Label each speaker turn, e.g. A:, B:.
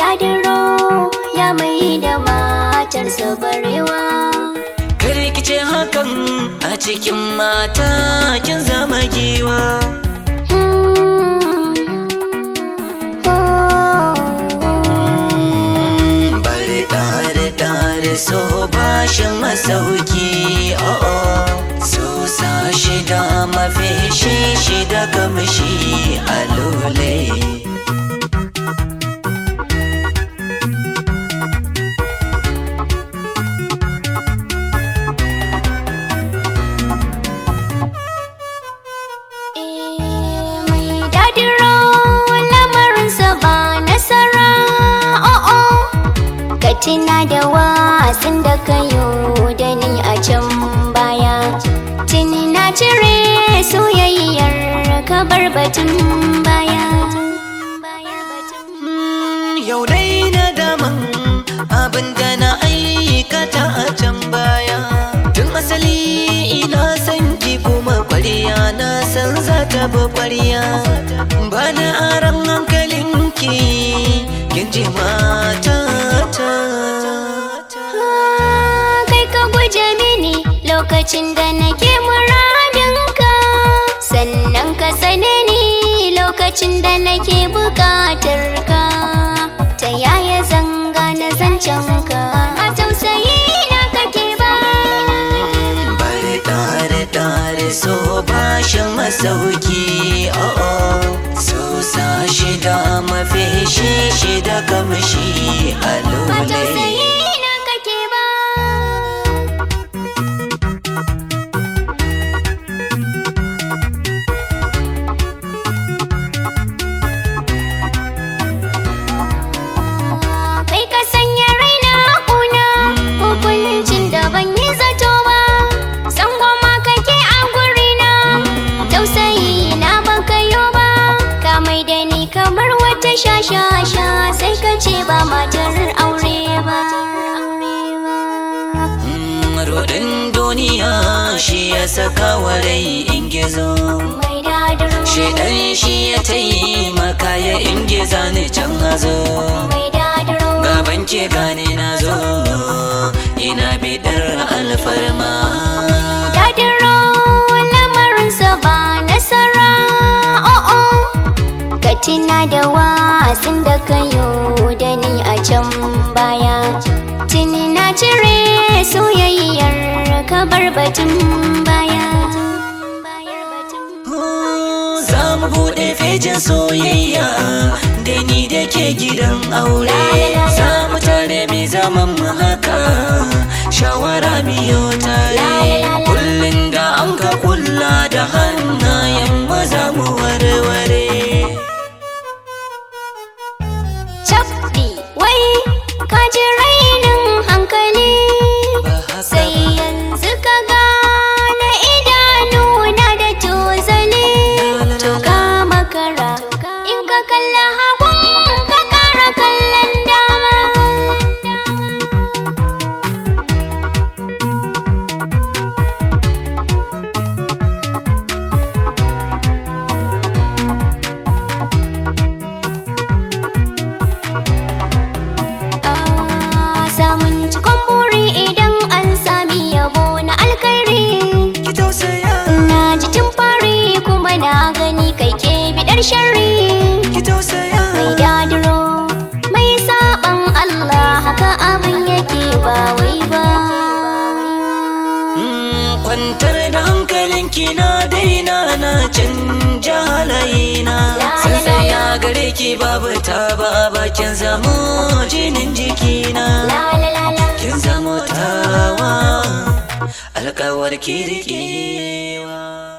A: dadiro ya mai da matarsa barewa
B: Kare kice hakan a cikin mata kin zama giwa
A: Hmm. Oh.
B: Bari ɗare ɗare so bashin masauki oh oh So sa shida mafi shi shida kamshi a lule
A: mai dadiro lamarinsa ba nasara o'o ka tuna da wasan da ka yi da ni a can baya tuni na cire soyayyar ka bar batun baya
B: Yau dai na daman abin da na aikata a can baya Tun asali ina san ki kuma kwariya na san za ta bi kwariya Ba na aran hankalinki kin ji matata
A: Ah, kai ka guje mini lokacin da nake muradinka sannan ka sane ni lokacin da nake bukatar ka ta yaya zanga na zancen ka a tausayi na kake ba
B: Bari tare tare so bashin masauki oh oh So sa shida mafi shi shida kamshi a
A: ba
B: lule
A: tausayi na kake ba kai ka sanya raina kuna hukuncin da ban yi zato ba san goma kake a gurina tausayi na ban kayo ba ka mai da ni kamar wata shashasha sai ka ce ba matar aure ba
B: Mm, Rodin duniya shi ya saka wa rai in gizo
A: mai dadiro
B: Shaidan shi ya taimaka ya ingiza ni can hazo
A: mai dadiro
B: Gaban ke gane na zo ina bidar alfarma
A: dadiro lamarinsa ba nasara o'o ka tuna da wasan da ka yi da ni a can baya tuni na cire soyayyar ka bar batun baya
B: Za mu buɗe fejin soyayya da ni da ke gidan aure Za mu tare mai zaman mu haka shawara biyo tare Kullum da an ka kulla da hannayen maza mu warware
A: Cabdi wai ka ji rainin hankali
B: Ba haka
A: sai yanzu ka gane idanu na da tozali to ka makara in ka kalla hagun ka kara kallon dama Ah, samun cikon buri idan an sami yabo na alkhairi
B: ki tausaya
A: Na ji tun fari kuma na gani kai ke bidar sharri
B: ki tausaya
A: Mai dadiro mai saban Allah haka abin yake ba wai ba
B: Mm, Kwantar da hankalinki na daina na canja halayina Sun tsaya gare ki babu ta ba bakin zamo jinin jikina
A: La la la la
B: Kin zamo tawa alkawar ki riƙewa